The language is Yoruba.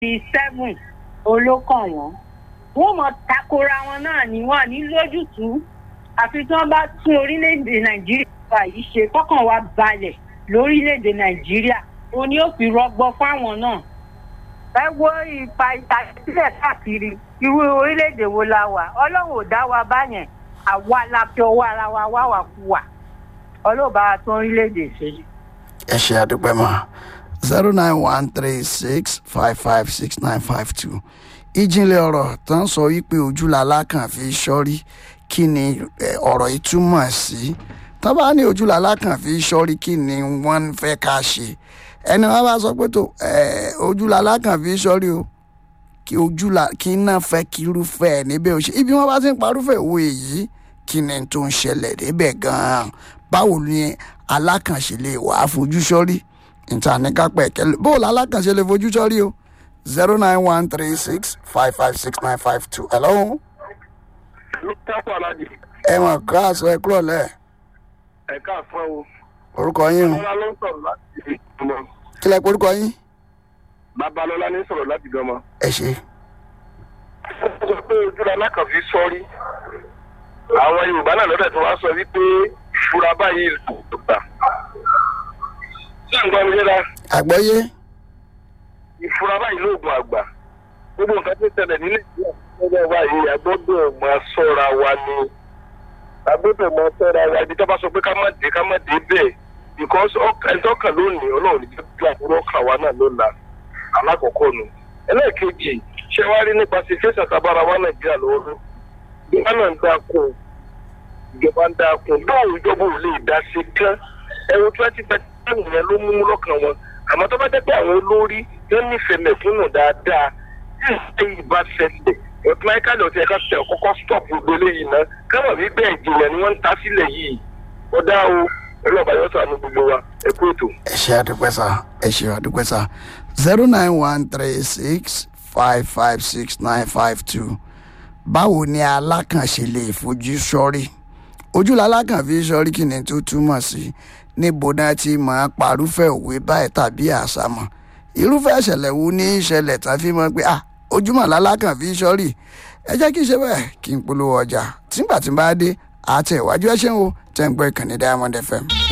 bíi seven olókàn wọn wọn mọ takora wọn náà ni wọn ní lójútùú àfi tí wọn bá tún orílẹ̀-èdè nàìjíríà yìí ṣe kọ́kàn wa balẹ̀ lórílẹ̀-èdè nàìjíríà òun ni ó fi rọgbọ fáwọn náà ẹ wo ipa ìtàsílẹ̀ káàkiri irú orílẹ̀-èdè wo la wà ọlọ́run ò dá wa báyẹn àwa la fi ọwọ́ ara wa wá wà kú wa ọlọ́ọ̀bá tó orílẹ̀-èdè ṣe. ẹ ṣe àdúpẹ́ mọ́ zero nine one three six five five six nine five two ìjìnlẹ̀ ọ̀rọ̀ tó ń sọ wípé ojúlàlá kan fi sọ́rí kí ni eh, ọ̀rọ̀ yìí túmọ̀ sí tó bá ní ojúlàlá kan fi sọ́rí kí ni wọ́n ń fẹ́ ká ṣe ẹni wọn bá sọ pé tó eh, ojúlàlá kan fi sọ́rí o kí ojúlà kí náà fẹ́ kí irúfẹ́ ẹ̀ níbẹ̀ ò ṣe ibi wọn bá ti ń parúfẹ́ ìwé yìí kí ni tó ń ṣẹlẹ̀ níbẹ̀ gan-an báwo ni alákànṣe lè wà á fojú sọ́rí níta ní kápẹ́ kẹlẹ́ bóòlù alákànṣe lè fojú sọ́rí o zero nine one three six five five six nine five two hello ló tápọ̀ alájì ẹ mọ̀ kíláàsì ẹ kúrò lẹ̀ ẹ̀ka àfọ́ o orúkọ yín o babalọ́lá ló ń sọ̀rọ̀ láti gbọmọ kílẹ̀ pé orúkọ yín babalọ́lá ní sọ̀rọ̀ láti gbọmọ. ẹ ṣe ó sọ pé ojúra alákànfí sọ́rí àwọn yorùbá náà lọ́dẹ̀ tó wá sọ wípé ìfura báyìí ló gbà. ṣé nǹkan mi yẹra àgbọ́yé ìfura báyìí lóògùn àgbà gbogbo nǹkan tó ṣẹlẹ̀ ní nàìjíríà lọ́wọ́ báyìí agbọ́dọ̀ máa sọ́ra wa ni agbọ́dọ̀ máa sọ́ra wa ibi tó bá sọ pé ká má dé ká má dé bẹ́ẹ̀ because ẹjọ́ kan lónìí ọlọ́run ní bí àbúrò kan wa náà ló la alákọ̀ọ́kọ́ nu ẹlẹ́ẹ̀kejì ṣé wàá rí nípa sí fẹsẹ̀ tábára wa nàìjíríà lọ́wọ́ ìjọba náà ń dákun ìjọba ń dákun báwo ìjọba ò lè dá sí kán ẹ̀rọ twenty thirty seven yẹn ló mú lọ́kàn wọn àmọ́ tó bá jẹ́ pé àwọn olórí yẹn nífẹ̀ẹ́ mẹ̀kúnnù dáadáa yóò ṣe ìbá ṣẹlẹ̀ ọ̀tún máìkálì ọ̀tún ẹ̀ka tẹ̀ kọ́kọ́ stop gbogbo eléyìí náà káwọn bí bẹ́ẹ̀ jìnlẹ̀ ni wọ́n ń ta sílẹ̀ yìí ó dá o ẹ̀rọ àbáyọ sànú gbogbo wa ẹ kú ètò. ẹ ṣe àdúpẹ́ sá ẹ ṣe àdúpẹ́ sá zero nine one three six five five six nine five two báwo ni alákànṣe lè fojú sọ́rí ojúlá alákànfi sọ́rí kí ni tó túmọ̀ sí níbo náà ti máa parúfẹ́ òwe báyìí tàbí àṣàmọ̀ irúfẹ́ ìṣẹ̀lẹ̀ wo ní ìṣẹ̀lẹ̀ tá a fi mọ̀ pé ah ojúmọ̀ lálákànfi sọ́rí ẹ jẹ́ kí n ṣe bẹ́ẹ̀ kí n polówó ọjà tìǹgbà tí n bá dé àtẹ̀wájú ẹ ṣeun o tẹ́ ń gbọ́ ìkànnì diamond fm.